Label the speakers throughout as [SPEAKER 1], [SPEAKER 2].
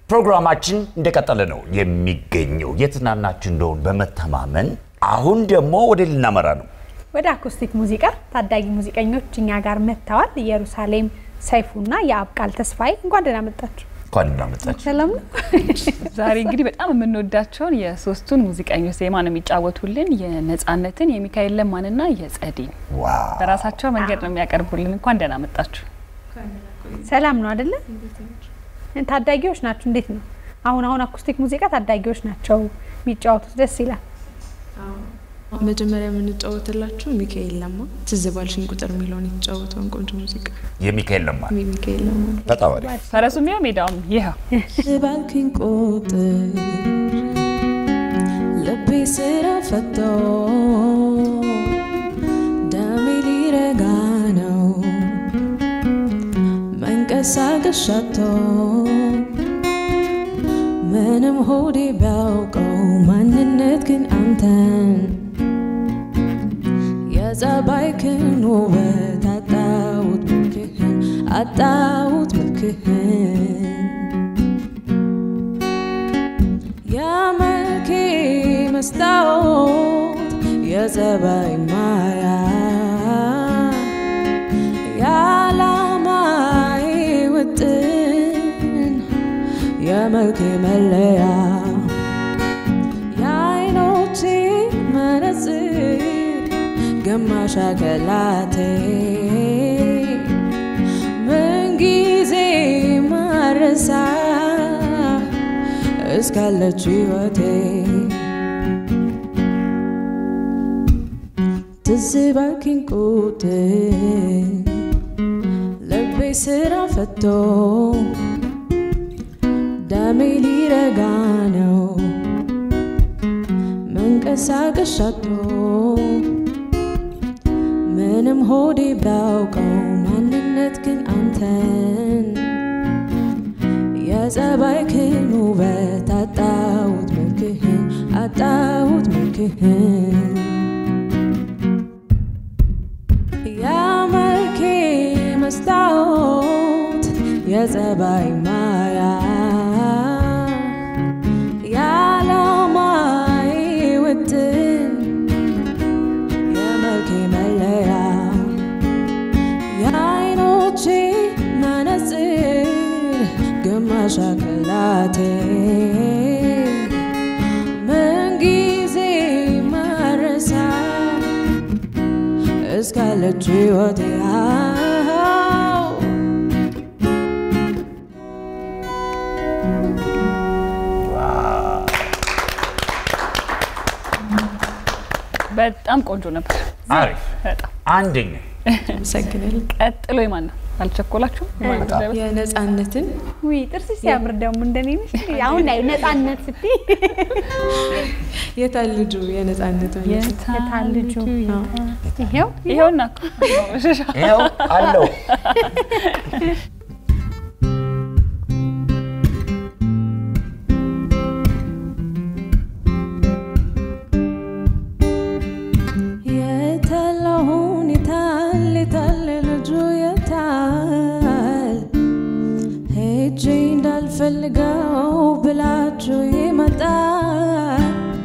[SPEAKER 1] ፕሮግራማችን እንደቀጠለ ነው የሚገኘው። የተዝናናችሁ እንደሆን በመተማመን አሁን ደግሞ ወደ ልናመራ ነው።
[SPEAKER 2] ወደ አኮስቲክ ሙዚቃ ታዳጊ ሙዚቀኞች እኛ ጋር መጥተዋል። ኢየሩሳሌም ሰይፉና የአብቃል ተስፋዬ እንኳን ደህና መጣችሁ።
[SPEAKER 1] እንኳን እናመጣችሁ።
[SPEAKER 2] ሰላም ነው።
[SPEAKER 3] ዛሬ እንግዲህ በጣም የምንወዳቸውን የሶስቱን ሙዚቀኞች ዜማ ነው የሚጫወቱልን። የነጻነትን፣ የሚካኤል ለማንና የጸዲን
[SPEAKER 1] ዋው
[SPEAKER 3] በራሳቸው መንገድ ነው የሚያቀርቡልን። እንኳን ደህና መጣችሁ።
[SPEAKER 2] ሰላም ነው አይደለ? ታዳጊዎች ናቸው። እንዴት ነው አሁን አሁን አኮስቲክ ሙዚቃ ታዳጊዎች ናቸው የሚጫወቱት። ደስ ይላል።
[SPEAKER 4] መጀመሪያ የምንጫወትላችሁ ሚካኤል ለማ ትዝ ባልሽኝ ቁጥር የሚለውን የተጫወተውን ቆንጆ ሙዚቃ
[SPEAKER 1] የሚካኤል ለማ
[SPEAKER 4] ሚካኤል ለማ
[SPEAKER 1] በጣም አሪፍ።
[SPEAKER 3] ፈረሱም ይኸው ሜዳውም ይኸው
[SPEAKER 4] ባልክኝ ቁጥር ልቤ ስራ ፈቶ ደሜ ሊረጋ ነው መንቀሳቀስ ሻቶ ምንም ሆዴ ቢያውቀው ማንነት ግን አንተን የጸባይክን ውበት አጣሁት መልክህን አጣሁት መልክህን የመልኬ መስታወት የጸባይ ማያ የዓላማዬ ውጥን የመልኬ መለያ የዓይኖቼ መነጽር ግማሽ አካላቴ ምንጊዜ ማረሳ እስካለች ሕይወቴ ትዝ ባልክኝ ቁጥር ልቤ ስራ ፈቶ ደሜ ሊረጋ ነው መንቀሳቀስ ሻቶ ምንም ሆዴ ቢያውቀው ማንነት ግን አንተን የጸባይክን ውበት አጣሁት መልክህን አጣሁት መልክህን የመልኬ መስታወት የጸባይ ማያ የዓላማዬ ውጥን የመልኬ መለያ የዓይኖቼ መነጽር ግማሽ አካላቴ ምንጊዜ ማረሳ እስካለች ሕይወቴ አዎ
[SPEAKER 3] በጣም ቆንጆ ነበር።
[SPEAKER 1] አሪፍ
[SPEAKER 3] በጣም
[SPEAKER 1] አንደኛ
[SPEAKER 4] አመሰግናለሁ።
[SPEAKER 3] ቀጥሎ የማን ነው? አልቸኮላችሁም? የማን ነው?
[SPEAKER 4] የነጻነትን
[SPEAKER 2] ውይ ጥርስ ሲያምር ደግሞ እንደኔ ነሽ። አሁን ላይ ነጻነት ስትይ
[SPEAKER 4] የታል ልጁ የነጻነት
[SPEAKER 2] የታል ልጁ? ይሄው
[SPEAKER 3] ይኸውና እኮ
[SPEAKER 1] ይኸው አለው
[SPEAKER 4] የታለሁን የታል የታል ልጁ የታል ሄጄ እንዳልፈልገው ብላችሁ ይመጣል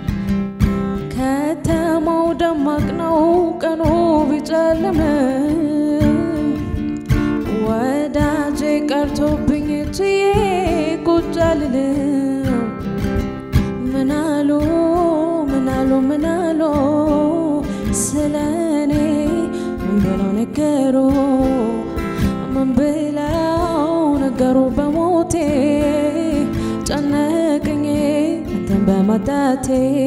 [SPEAKER 4] ከተማው ደማቅ ነው ቀኑ ቢጨልምም ወዳጄ ቀርቶብኝ ችዬ ቁጭ አልልም ምናሉ ምናሉ ምናሉ ስለ እኔ ምን ብለው ነገሩ ምን ብለው ነገሩ በሞቴ ጨነቀኝ አንተን በማጣቴ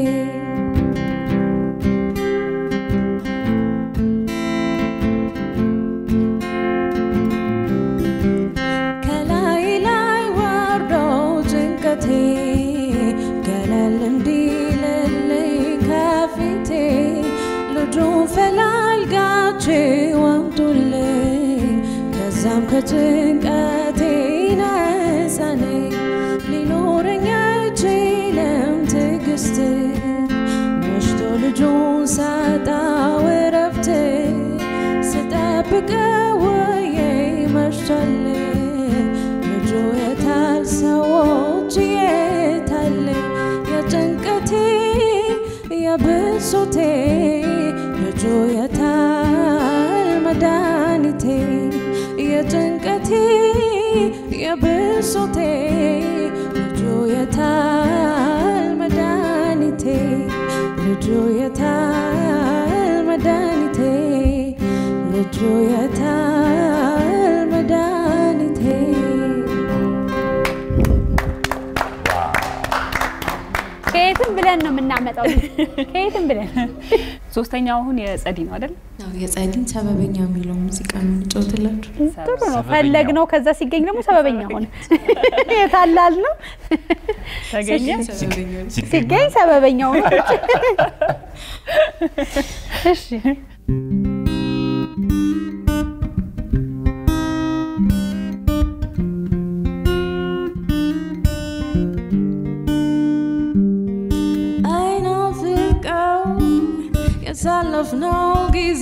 [SPEAKER 4] ከላይ ላይ ወርዶ ጭንቀቴ ገለል እንዲልልኝ ከፊቴ ልጁ ፈላልጋችሁ አምጡልኝ ከዛም ከጭንቀቴ ነፃኔ ሊኖረኝ አይችልም ትዕግስት መሽቶ ልጁን ሳጣው እረፍት ስጠብቀው ወዬ መሽቷል ልጁ የታል ሰዎች የጭንቀቴ የብሶቴ ልጁ የታል መድኃኒቴ ልጁ የታል መድኃኒቴ ልጁ የታል መድኃኒቴ
[SPEAKER 2] ከየትም ብለን ነው የምናመጣው። ከየትም ብለን
[SPEAKER 3] ሶስተኛው አሁን የጸዲ ነው አይደል?
[SPEAKER 4] ያው የጸዲን ሰበበኛ የሚለው ሙዚቃ ነው የምንጫወትላችሁ።
[SPEAKER 2] ጥሩ ነው። ፈለግ ነው። ከዛ ሲገኝ ደግሞ ሰበበኛ ሆነ። የታላል ነው
[SPEAKER 3] ተገኘ።
[SPEAKER 4] ሰበበኛ
[SPEAKER 2] ሲገኝ ሰበበኛ ሆነ። እሺ
[SPEAKER 4] አይናፍቀው ያሳለፍነው ጊዜ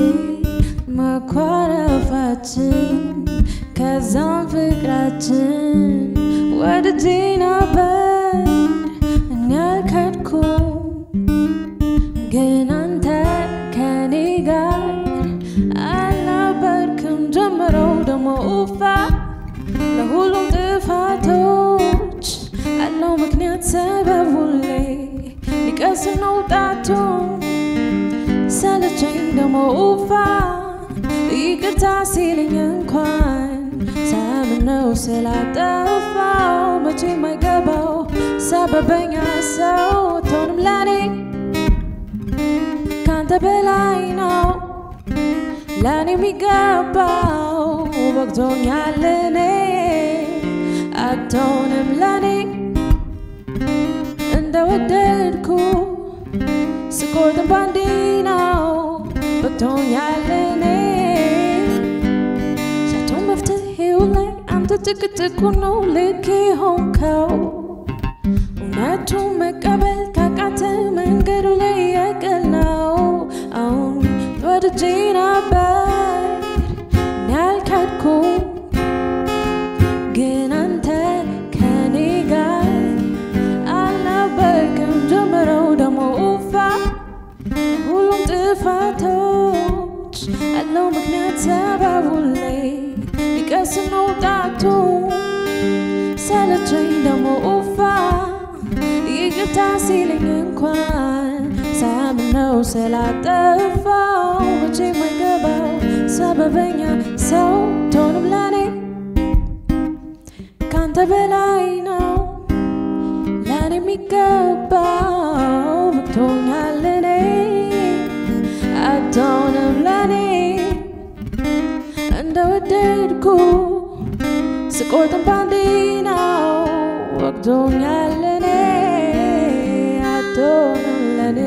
[SPEAKER 4] መኳረፋችን ከዛም ፍቅራችን ወድጄ ነበር እኔ አልካድኩም ግን አንተ ከኔ ጋር አልነበርክም ጀምረው ደሞ ኡፋ ለሁሉም ጥፋቶች አለው ምክንያት ሰበብ ሁሌ ሊቀስም ነው ጣቱ ሰለቸኝ ደሞ ኡፋ ይቅርታ ሲልኝ እንኳን ሳምነው ስላጠፋው መቼ የማይገባው ሰበበኛ ሰው አትሆንም ለኔ ካንተ በላይ ነው ለኔ የሚገባው በቅቶኛል እኔ አትሆንም ለኔ እንደወደድኩ ስቆርጥም ባንዴ ነው በቅቶኛል እኔ ሳትሆን መፍትሄው ላይ አንተ ጭቅጭቁ ነው ልክ ሆንከው እውነቱን መቀበል ካቃተ መንገዱ ላይ የቅል ነው አሁን ወድጄ ነበር እኔ አልካድኩም ግን አንተ ከኔ ጋር አልነበርክም ጀምረው ደሞ ኡፋ ሁሉም ጥፋቶች አለው ምክንያት ሰበቡ ላይ ሊቀስም ነው ጣቱ ሰለቸኝ ደሞ ኡፋ ይቅርታ ሲልኝ እንኳን ሳምነው ስላጠፋው መቼ የማይገባው ሰበበኛ ሰው ትሆንም ለኔ ካንተ በላይ ነው ለኔ የሚገባው በቅቶኛል እኔ አትሆንም ለኔ እንደወደድኩ ስቆርጥም ባንዴ ነው ወቅቶኛል እኔ አትሆንም ለኔ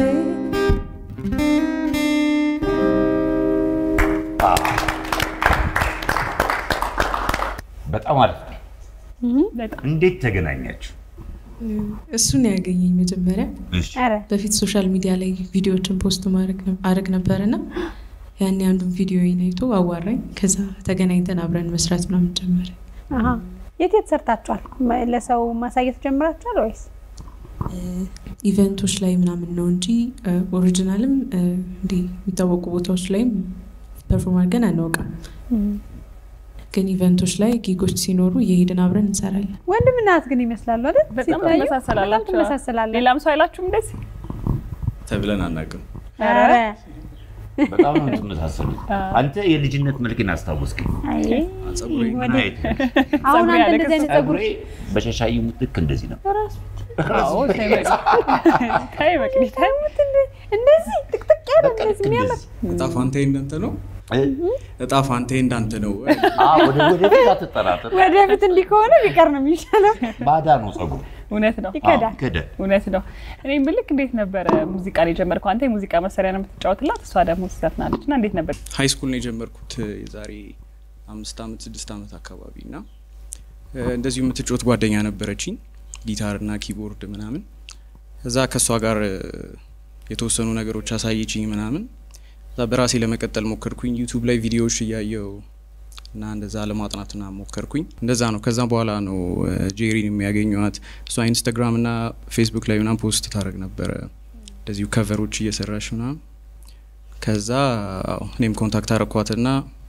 [SPEAKER 1] በጣም አሪፍ ነው።
[SPEAKER 3] በጣም
[SPEAKER 1] እንዴት ተገናኛችሁ?
[SPEAKER 4] እሱን ያገኘኝ መጀመሪያ
[SPEAKER 1] እሺ።
[SPEAKER 2] ኧረ
[SPEAKER 4] በፊት ሶሻል ሚዲያ ላይ ቪዲዮዎችን ፖስት ማድረግ ነ- አድርግ ነበር እና ያኔ አንዱን ቪዲዮ አይቶ አዋራኝ። ከዛ ተገናኝተን አብረን መስራት ምናምን ጀመረ።
[SPEAKER 2] አሀ። የት የት ሰርታችኋል? መ- ለሰው ማሳየት ጀምራችኋል ወይስ?
[SPEAKER 4] ኢቨንቶች ላይ ምናምን ነው እንጂ ኦሪጂናልም እንዲህ የሚታወቁ ቦታዎች ላይም ፐርፎርም አድርገን አናውቅም። ግን ኢቨንቶች ላይ ጊጎች ሲኖሩ እየሄድን አብረን እንሰራለን።
[SPEAKER 2] ወንድምና እህት ግን ይመስላሉ አይደል?
[SPEAKER 3] በጣም
[SPEAKER 2] ሲታዩ
[SPEAKER 3] ትመሳሰላላችሁ።
[SPEAKER 2] በጣም ትመሳሰላላችሁ።
[SPEAKER 3] ሌላም ሰው አይላችሁም እንደዚህ?
[SPEAKER 5] ተብለን አናውቅም።
[SPEAKER 2] ኧረ
[SPEAKER 1] በጣም ነው የምትመሳሰሉት። አንተ የልጅነት መልክን አስታወስከኝ።
[SPEAKER 2] አይ
[SPEAKER 5] ጸጉሬ
[SPEAKER 1] ምን አይነት ነው?
[SPEAKER 2] አሁን
[SPEAKER 3] ጸጉሬ
[SPEAKER 2] አንተ
[SPEAKER 3] ያለ
[SPEAKER 2] እንደዚህ አይነት ጸጉር
[SPEAKER 1] ጸጉሬ በሸሻይ ሙጥክ እንደዚህ ነው።
[SPEAKER 3] አዎ፣ ተይ በቃ። ተይ በቃ፣ ተይ።
[SPEAKER 2] እንደዚህ ጥቅጥቅ ያለ
[SPEAKER 1] በቃ ልክ
[SPEAKER 2] እንደዚህ የሚያምር
[SPEAKER 1] እንደዚህ።
[SPEAKER 5] እጣ ፋንታዬ እንዳንተ ነው። እጣ ፋንታዬ እንዳንተ ነው።
[SPEAKER 1] አዎ፣ ወደ ወደፊት አትጠራጠር።
[SPEAKER 2] ወደፊት እንዲህ ከሆነ ቢቀር ነው የሚሻለው።
[SPEAKER 1] ባዳ ነው ጸጉሩ።
[SPEAKER 3] እውነት ነው
[SPEAKER 2] ይከዳል።
[SPEAKER 1] ከደ
[SPEAKER 3] እውነት ነው። እኔ ምልክ እንዴት ነበረ ሙዚቃ ላይ የጀመርከው? አንተ የሙዚቃ መሳሪያ ነው የምትጫወትላት፣ እሷ ደግሞ ትዘፍናለች። እና እንዴት ነበር?
[SPEAKER 5] ሀይ ስኩል ነው የጀመርኩት የዛሬ አምስት ዓመት ስድስት ዓመት አካባቢ እና እ፣ እንደዚሁ የምትጫወት ጓደኛ ነበረችኝ ጊታር እና ኪቦርድ ምናምን። እዛ ከእሷ ጋር እ፣ የተወሰኑ ነገሮች አሳየችኝ ምናምን። እዛ በራሴ ለመቀጠል ሞከርኩኝ። ዩቱብ ላይ ቪዲዮዎች እያየው እና እንደዛ ለማጥናትና ሞከርኩኝ። እንደዛ ነው። ከዛ በኋላ ነው እ፣ ጄሪን የሚያገኘዋት። እሷ ኢንስታግራም እና ፌስቡክ ላይ ምናምን ፖስት ታደርግ ነበረ እንደዚሁ ከቨሮች እየሰራሽ ምናምን ከዛ አዎ፣ እኔም ኮንታክት አረኳትና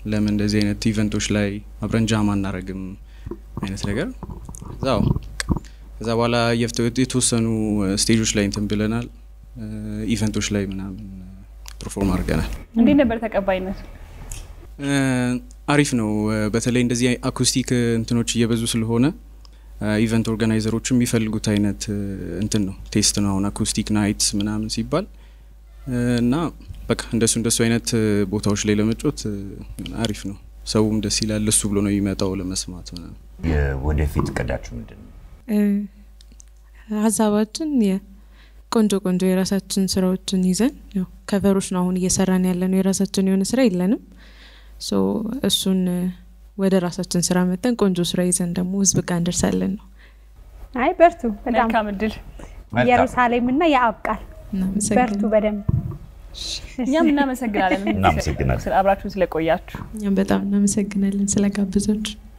[SPEAKER 5] ለምን እንደዚህ አይነት ኢቨንቶች ላይ አብረን ጃም አናረግም አይነት ነገር እዛው ከዛ በኋላ የፍተ- የተወሰኑ ስቴጆች ላይ እንትን ብለናል። ኢቨንቶች ላይ ምናምን ፐርፎርም አድርገናል።
[SPEAKER 3] እንዴት ነበር ተቀባይነቱ?
[SPEAKER 5] እ፣ አሪፍ ነው። እ፣ በተለይ እንደዚህ አኩስቲክ እንትኖች እየበዙ ስለሆነ ኢቨንት ኦርጋናይዘሮች የሚፈልጉት አይነት እ፣ እንትን ነው ቴስት ነው። አሁን አኩስቲክ ናይትስ ምናምን ሲባል እ፣ እና በቃ እንደሱ እንደሱ አይነት እ፣ ቦታዎች ላይ ለመጮት እ፣ አሪፍ ነው። ሰውም ደስ ይላል። እሱ ብሎ ነው የሚመጣው ለመስማት ምናምን።
[SPEAKER 1] የወደፊት እቅዳችሁ ምንድን ነው?
[SPEAKER 4] እ፣ ሀሳባችን የቆንጆ ቆንጆ የራሳችን ስራዎችን ይዘን ያው ከቨሮች ነው አሁን እየሰራን ያለ ነው። የራሳችን የሆነ ስራ የለንም። ሶ እሱን እ፣ ወደ ራሳችን ስራ መጠን ቆንጆ ስራ ይዘን ደግሞ ህዝብ ጋር እንደርሳለን ነው።
[SPEAKER 2] አይ በርቱ። በጣም
[SPEAKER 3] መልካም እድል።
[SPEAKER 1] መልካም።
[SPEAKER 2] ኢየሩሳሌምና የአብ ቃል በርቱ
[SPEAKER 4] እናመሰግናለን።
[SPEAKER 2] በደንብ
[SPEAKER 3] እኛም እናመሰግናለን
[SPEAKER 1] እናመሰግናለን።
[SPEAKER 3] አብራችሁን ስለቆያችሁ።
[SPEAKER 4] እኛም በጣም እናመሰግናለን ስለጋበዛችሁ።